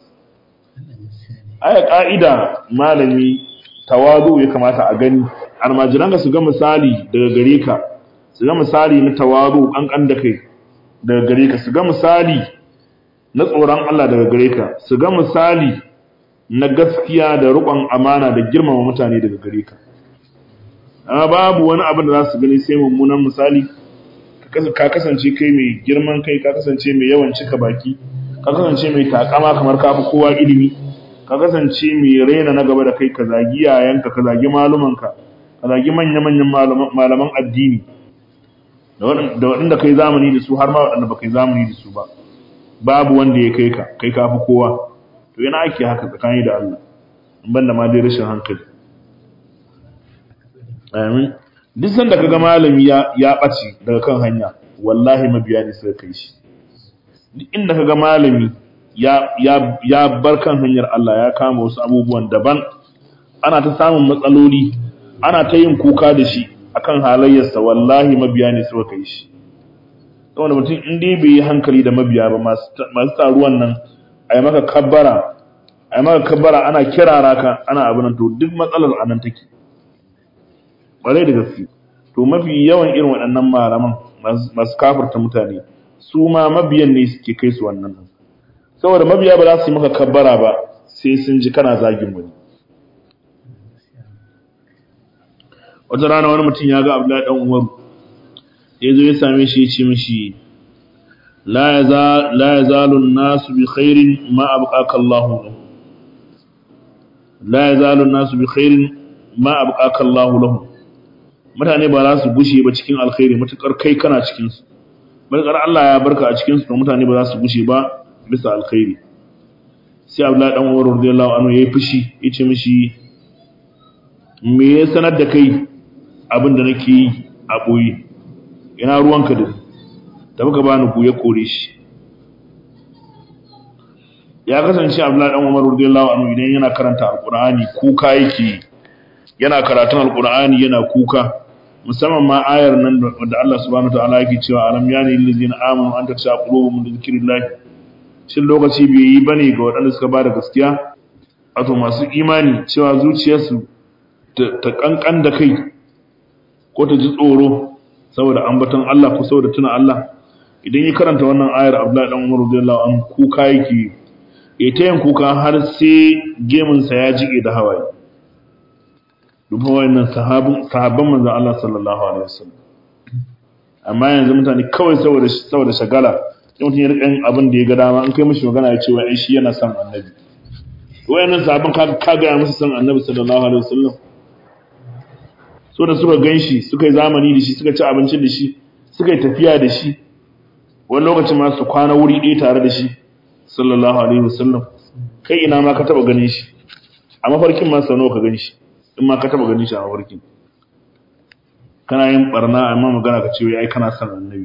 aya ka'ida malami tawadu ya kamata a gani almajiran su ga misali daga gare ka su ga misali na tawadu kankan da kai daga gare ka su ga misali na tsoron Allah daga gare ka su ga misali na gaskiya da riƙon amana da girmama mutane daga gare ka amma babu wani abin da za su gani sai mummunan misali ka kasance kai mai girman kai ka kasance mai yawan cika baki ka kasance mai takama kamar kafi kowa ilimi ka kasance mai raina na gaba da kai ka zagi yayanka ka zagi malumanka ka zagi manya-manyan malaman addini da waɗanda kai zamani da su har ma waɗanda ba kai zamani da su ba babu wanda ya kai ka kai kafi kowa to yana ake haka tsakani da Allah ban da ma dai rashin hankali amin duk sanda kaga malami ya ya bace daga kan hanya wallahi mabiya ne suka kai shi duk inda kaga malami ya ya ya bar kan hanyar Allah ya kama wasu abubuwan daban ana ta samun matsaloli ana ta yin kuka da shi akan halayyarsa wallahi mabiya ne suka kai shi saboda mutum in dai bai yi hankali da mabiya ba masu taruwan nan a yi maka kabbara a yi maka kabbara ana kirara ka ana abin to duk matsalar anan take ƙwarai da gaske to mafi yawan irin waɗannan malaman masu kafirta mutane su ma mabiyan ne suke kai su wannan saboda mabiya ba za su yi maka kabbara ba sai sun ji kana zagin wani wata rana wani mutum ya ga abdullahi dan umaru ya zo ya same shi ya ce mishi la yazalu an-nasu bi khairin ma abqaka Allah la yazalu an-nasu bi khairin ma abqaka Allah lahum mutane ba za su gushe ba cikin alkhairi matukar kai kana cikin su matukar Allah ya barka a cikin su to mutane ba za su gushe ba bisa alkhairi sai Abdullahi dan Umar radiyallahu anhu yayi fushi yace mishi me ya sanar da kai abin da nake yi a boye ina ruwanka da da muka bani ku ya kore shi ya kasance Abdullahi dan Umar radiyallahu anhu idan yana karanta alqur'ani kuka yake yana karatun alqur'ani yana kuka musamman ma ayar nan da Allah subhanahu wataala yake cewa alam yani lil ladzina amanu an taksha qulubuhum li dhikrillah shin lokaci bai yi bane ga waɗanda suka bada gaskiya wato masu imani cewa zuciyarsu ta kankan da kai ko ta ji tsoro saboda ambaton Allah ko saboda tuna Allah idan ya karanta wannan ayar Abdullahi dan Umar radiyallahu anhu kuka yake ya ta yin kuka har sai gemun sa ya jike da hawaye duba wayannan sahabban sahabban manzon Allah sallallahu alaihi wasallam amma yanzu mutane kawai saboda saboda shagala sai mutum ya rika yin abin da ya ga dama an kai mishi magana ya ce wai shi yana son annabi wayannan sahabban ka ka ga musu son annabi sallallahu alaihi wasallam so da suka gan shi suka yi zamani da shi suka ci abinci da shi suka yi tafiya da shi wani lokacin ma su kwana wuri ɗaya tare da shi sallallahu alaihi wasallam kai ina ma ka taba ganin shi a mafarkin ma sau nawa ka gan shi in ma ka taba ganin shi a mafarkin kana yin barna amma magana ka ce ai kana son annabi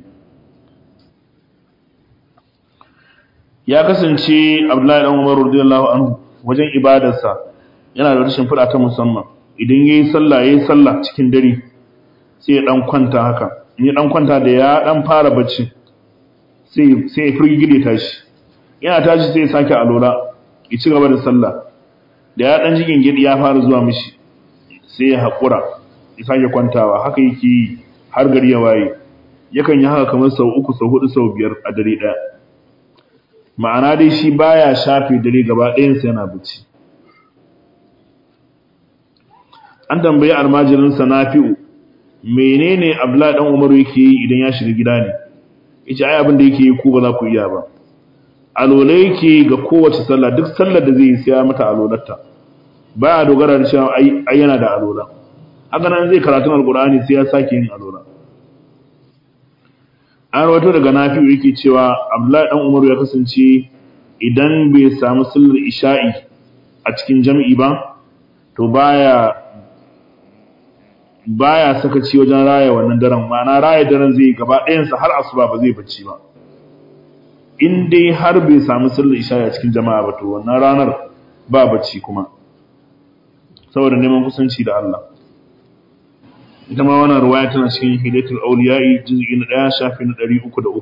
ya kasance abdullahi dan umar radiyallahu anhu wajen ibadarsa yana da rashin fada ta musamman idan yayi sallah yayi sallah cikin dare sai ya dan kwanta haka in ya dan kwanta da ya dan fara bacci sai sai ya firgide tashi yana tashi sai ya sake alola ya ci gaba da sallah da ya dan jigin gidi ya fara zuwa mishi sai ya hakura ya sake kwantawa haka yake har gari ya waye yakan yi haka kamar sau uku sau hudu sau biyar a dare daya ma'ana dai shi baya shafe dare gaba ɗayansa yana bacci an tambayi almajirinsa nafi'u menene abdullahi dan umaru yake yi idan ya shiga gida ne yace ai abin da yake yi ku ba za ku iya ba alola yake ga kowace sallah duk sallar da zai yi sai ya mata alolarta baya dogara da cewa ai ai yana da alola haka nan zai karatun alqur'ani sai ya sake yin alola an rawaito daga nafi'u yake cewa abdullahi dan umaru ya kasance idan bai samu sallar isha'i a cikin jami'i ba to baya baya sakaci wajen raya wannan daren ma'ana raya daren zai gaba ɗayansa har asuba ba zai bacci ba in dai har bai samu sallar isha a cikin jama'a ba to wannan ranar ba bacci kuma saboda neman kusanci da Allah ita ma wannan ruwaya tana cikin hidayatul auliya'i juz'i na 1 shafi na 303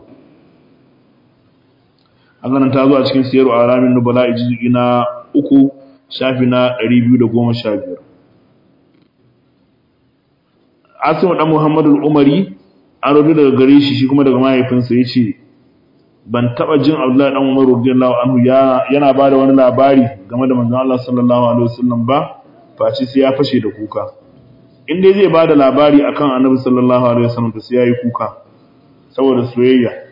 haka ta zo a cikin siyaru alamin nubala juz'i na 3 shafi na 215 Asim dan Muhammadu al-Umari an rubuta daga gare shi shi kuma daga mahaifinsa yace ban taba jin Abdullahi dan Umar radiyallahu anhu yana bada wani labari game da manzon Allah sallallahu alaihi wasallam ba face sai ya fashe da kuka in dai zai bada labari akan Annabi sallallahu alaihi wasallam to sai yayi kuka saboda soyayya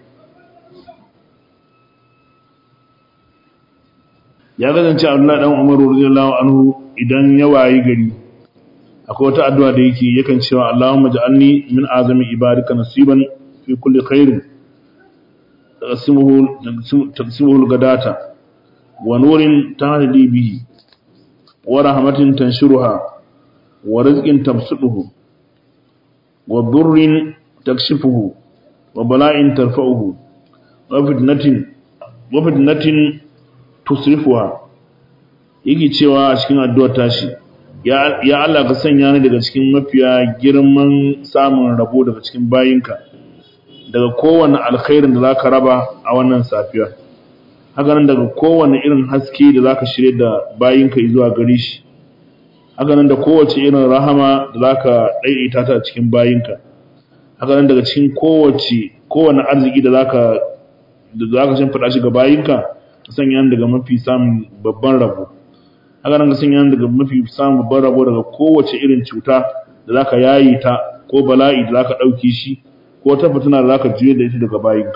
ya kasance Abdullahi dan Umar radiyallahu anhu idan ya wayi gari akwai wata addu'a da yake yakan cewa Allahumma ja'alni min azami ibadika nasiban fi kulli khairin taqsimuhu al-gadata wa nurin tahdi bihi wa rahmatin tanshuruha wa rizqin tabsuduhu wa durrin takshifuhu wa bala'in tarfa'uhu wa fitnatin wa fitnatin tusrifuha yake cewa a cikin addu'ar tashi ya Allah ka sanya ni daga cikin mafiya girman samun rabo daga cikin bayinka daga kowane alkhairin da zaka raba a wannan safiya haka nan daga kowane irin haske da zaka shirye da bayinka zuwa gare shi haka nan da kowace irin rahama da zaka daidaita ta cikin bayinka haka nan daga cikin kowace kowane arziki da zaka da zaka shimfida shi ga bayinka ka sanya ni daga mafi samun babban rabo haka nan ka sanya daga mafi samun babban rabo daga kowace irin cuta da zaka yayi ta ko bala'i da zaka dauke shi ko ta fitina da zaka juye da ita daga bayinka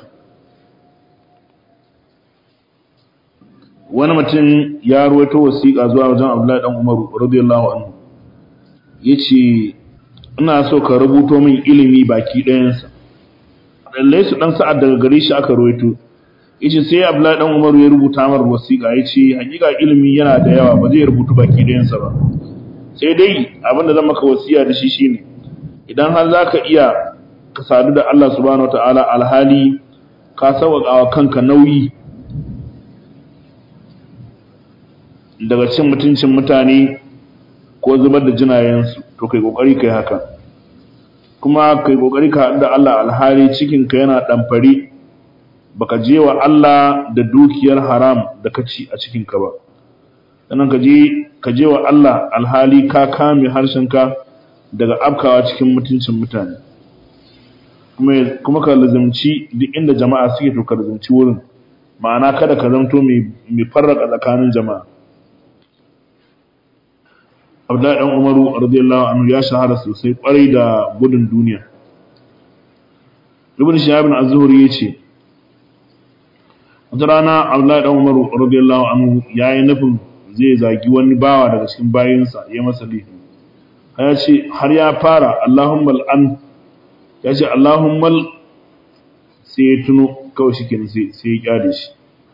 wani mutum ya ruwaito wasiƙa zuwa wajen Abdullahi dan Umaru radiyallahu anhu yace ina so ka rubuto min ilimi baki ɗayansa lallai su dan sa'ad daga gare shi aka ruwaito yace sai Abdullahi dan Umaru ya rubuta mar wasiƙa yace hakika ilimi yana da yawa ba zai rubutu baki ɗayansa ba sai dai abinda zan maka wasiya da shi shine idan har zaka iya ka sadu da Allah subhanahu wataala alhali ka sauƙaƙa wa kanka nauyi daga cin mutuncin mutane ko zubar da jinayensu to kai kokari kai haka kuma kai kokari ka haɗu da Allah alhali cikinka yana ɗamfare baka je wa Allah da dukiyar haram da ka ci a cikinka ba sannan ka je ka je wa Allah alhali ka kame harshenka daga afkawa cikin mutuncin mutane kuma kuma ka lazumci duk inda jama'a suke to ka lazumci wurin ma'ana kada ka zamto mai mai farraka tsakanin jama'a Abdullahi dan Umaru radiyallahu anhu ya shahara sosai kwarai da gudun duniya Ibn Shihab az-Zuhri yace wata rana Abdullahi dan Umaru radiyallahu anhu yayi nufin zai zagi wani bawa daga cikin bayinsa ya masa laifi ya ce har ya fara Allahumma al'an ya ce Allahumma sai ya tuno kawai shi kenan sai ya kyale shi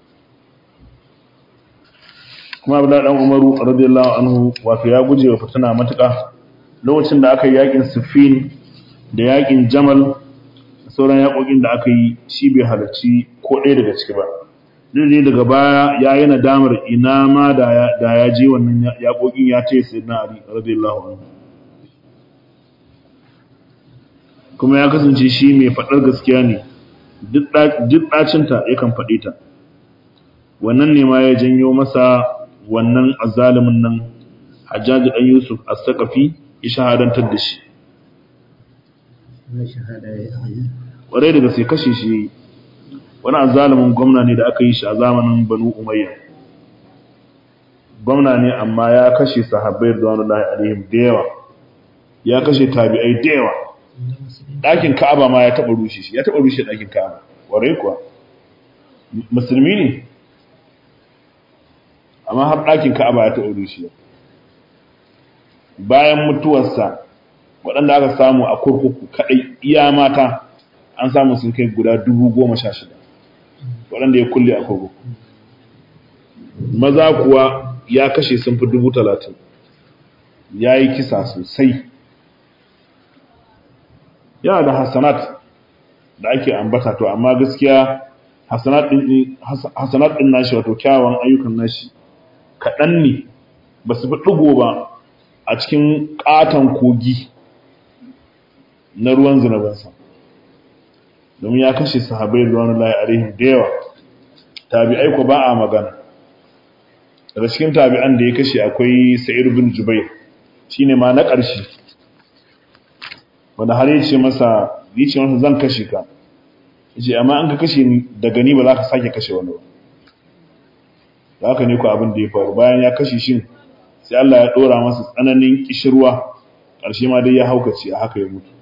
kuma Abdullahi dan Umaru radiyallahu anhu wato ya guje wa fitina matuƙa lokacin da aka yi yakin Siffin da yakin Jamal sauran yakokin da aka yi shi bai halarci ko ɗaya daga ciki ba dai daga baya ya yi nadamar ina ma da ya je wannan yaƙoƙin ya ce sai na Ali radiyallahu anhu kuma ya kasance shi mai faɗar gaskiya ne duk ɗacinta yakan faɗe ta wannan ne ma ya janyo masa wannan azalimin nan hajjaji ɗan yusuf a sakafi ya shahadantar da shi ƙwarai daga sai kashe shi wani azalimin gwamna ne da aka yi shi a zamanin banu umayya gwamna ne amma ya kashe sahabbai da wani lahi alaihim da yawa ya kashe tabi'ai da yawa ɗakin ka'aba ma ya taɓa rushe shi ya taɓa rushe ɗakin ka'aba ƙwarai kuwa musulmi ne amma har ɗakin ka'aba ya taɓa rushe bayan mutuwarsa waɗanda aka samu a kurkuku kaɗai iya mata an samu sun kai guda dubu goma sha shida waɗanda ya kulle a kurkuku maza kuwa ya kashe sun fi dubu talatin ya yi kisa sosai yana da hasanat da ake ambata to amma gaskiya hasanat ɗin nashi wato kyawun ayyukan nashi kaɗan ne ba su fi ɗigo ba a cikin ƙaton kogi na ruwan zinabansa domin ya kashe sahabai ruwan layi alaihim da yawa tabi'ai ko ba a magana daga cikin tabi'an da ya kashe akwai sa'ir bin jubair shine ma na ƙarshe wanda har yace masa yace masa zan kashe ka yace amma an ka kashe ni daga ni ba za ka sake kashe wani ba da haka ne ku abin da ya faru bayan ya kashe shi sai Allah ya dora masa tsananin kishirwa ƙarshe ma dai ya haukace a haka ya mutu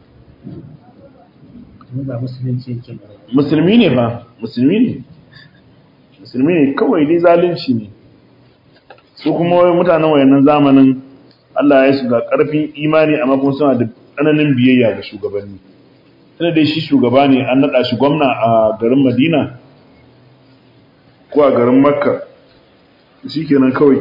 musulmi ne fa musulmi ne musulmi ne kawai dai zalunci ne su kuma mutanen wayannan zamanin Allah ya shiga ƙarfin imani amma kuma suna da tsananin biyayya ga shugabanni tunda dai shi shugaba ne an naɗa shi gwamna a garin Madina ko a garin Makka shi kenan kawai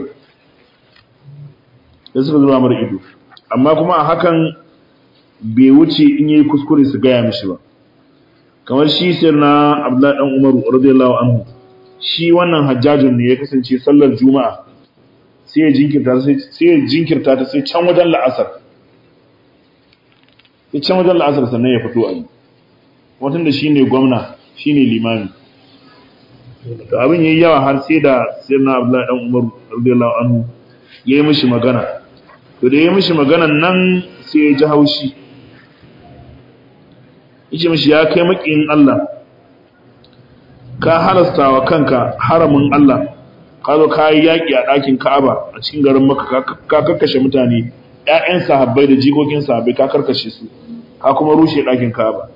da suka zuba mara ido amma kuma a hakan bai wuce in yi kuskure su gaya mishi ba kamar shi sai na Abdullahi dan Umaru radiyallahu anhu shi wannan hajjajin ne ya kasance sallar juma'a sai ya jinkirta sai ya jinkirta ta sai can wajen la'asar sai can wajen la'asar sannan ya fito a yi watan da shine gwamna shine limami to abin yayi yawa har sai da sayyidina Abdullahi dan Umar radiyallahu anhu yayi mishi magana to da yayi mishi maganan nan sai ya ji haushi yace mishi ya kai makiyin Allah ka halasta wa kanka haramin Allah ka zo ka yi yaƙi a ɗakin Ka'aba a cikin garin Makka ka karkashe mutane ƴaƴan sahabbai da jikokin sahabbai ka karkashe su ka kuma rushe ɗakin Ka'aba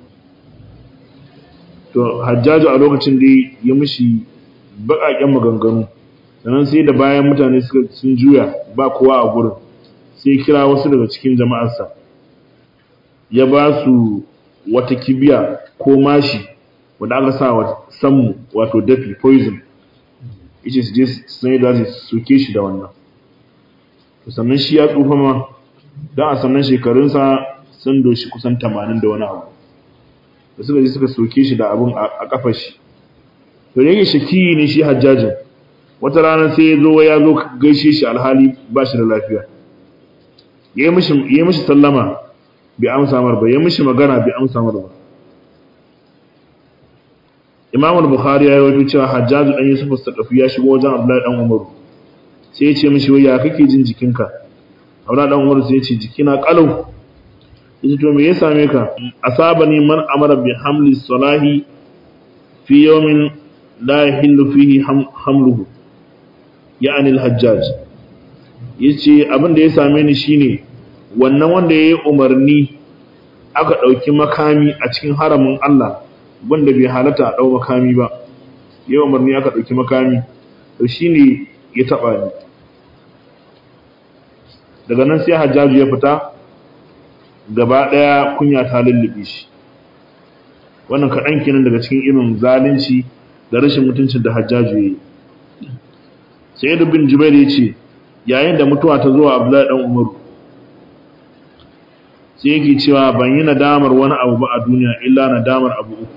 to Hajjaju a lokacin da ya mishi baƙaƙen maganganu sannan sai da bayan mutane suka sun juya ba kowa a gurin sai kira wasu daga cikin jama'arsa ya ba su wata kibiya ko mashi wanda aka sa wa sammu wato dafi poison yace su je su sai da su soke shi da wannan to sannan shi ya tsufa ma dan a sannan shekarunsa sun doshi kusan 80 da wani abu da suka je suka soke shi da abun a kafar shi to yake shaki ne shi hajjajin wata rana sai ya zo ya zo gaishe shi alhali ba shi da lafiya yayi mishi yayi mishi sallama bai amsa mar ba yayi mishi magana bai amsa mar ba Imam al-Bukhari ya yi cewa Hajjaj dan Yusuf al-Saqafi ya shigo wajen Abdullahi dan Umar sai ya ce mishi wai ya kake jin jikinka Abdullahi dan Umar sai ya ce jikina kalau yace to me ya same ka asabani man amara bi hamli salahi fi yawmin la yahillu fihi hamluhu ya'ani al-Hajjaj yace abin da ya same ni shine wannan wanda yayi umarni aka dauki makami a cikin haramin Allah wanda bai halatta a ɗau makami ba yau umarni aka ɗauki makami to shi ne ya taɓa ni daga nan sai hajjaju ya fita gaba ɗaya kunya ta lullube shi wannan kaɗan kenan daga cikin irin zalunci da rashin mutuncin da hajjaju ya yi sai da bin jubair ya ce yayin da mutuwa ta zuwa abdullahi ɗan umaru sai yake cewa ban yi nadamar wani abu ba a duniya illa nadamar abu uku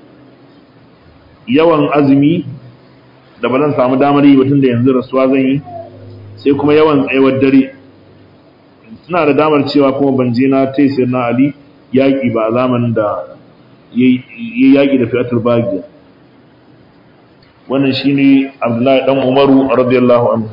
yawan azumi da ba zan samu damar yi batun da yanzu rasuwa zan yi sai kuma yawan tsayawar dare suna da damar cewa kuma ban je na taisir na ali yaƙi ba a zamanin da ya yaƙi da fiyatul bagiya wannan shi ne abdullahi ɗan umaru a radiyallahu anhu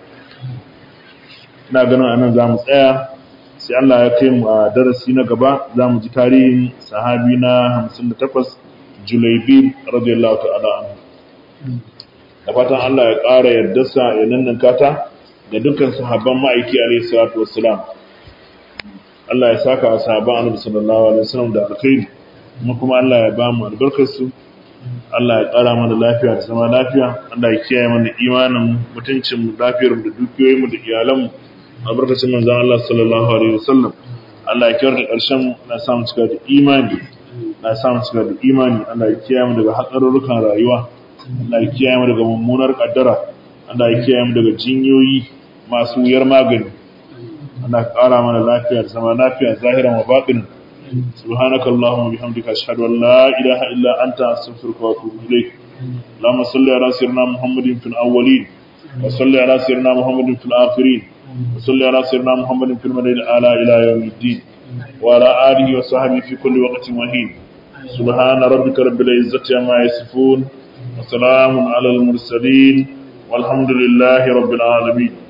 ina ganin anan za mu tsaya sai Allah ya kai mu a darasi na gaba za mu ji tarihin sahabi na 58 Julaibib radiyallahu ta'ala anhu da fatan Allah ya ƙara yardarsa ya nannanka ta ga dukkan sahabban ma'aiki alayhi salatu wassalam Allah ya saka wa sahabban annabi sallallahu alaihi wasallam da alkhairi kuma kuma Allah ya ba mu albarkar su Allah ya ƙara mana lafiya da zama lafiya Allah ya kiyaye mana imanin mutuncin mu lafiyar mu da dukiyoyin mu da iyalan mu albarkacin manzon Allah sallallahu alaihi wasallam Allah ya kiyar da ƙarshen na samu cika da imani na samu cika da imani Allah ya kiyaye mu daga hatsarurrukan rayuwa Allah ya kiyaye mu daga mummunar kaddara Allah ya kiyaye mu daga jinyoyi masu wuyar magani Allah ya ƙara mana lafiya da zama lafiya zahiran wa batinan سبحانك اللهم وبحمدك أشهد أن لا إله إلا أنت أستغفرك وأتوب إليك اللهم صل على سيدنا محمد في الأولين وصل على سيدنا محمد في الآخرين وصل على سيدنا محمد في المدينة الأعلى إلى يوم الدين وعلى آله وصحبه في كل وقت وحين سبحان ربك رب العزة عما يصفون وسلام على المرسلين والحمد لله رب العالمين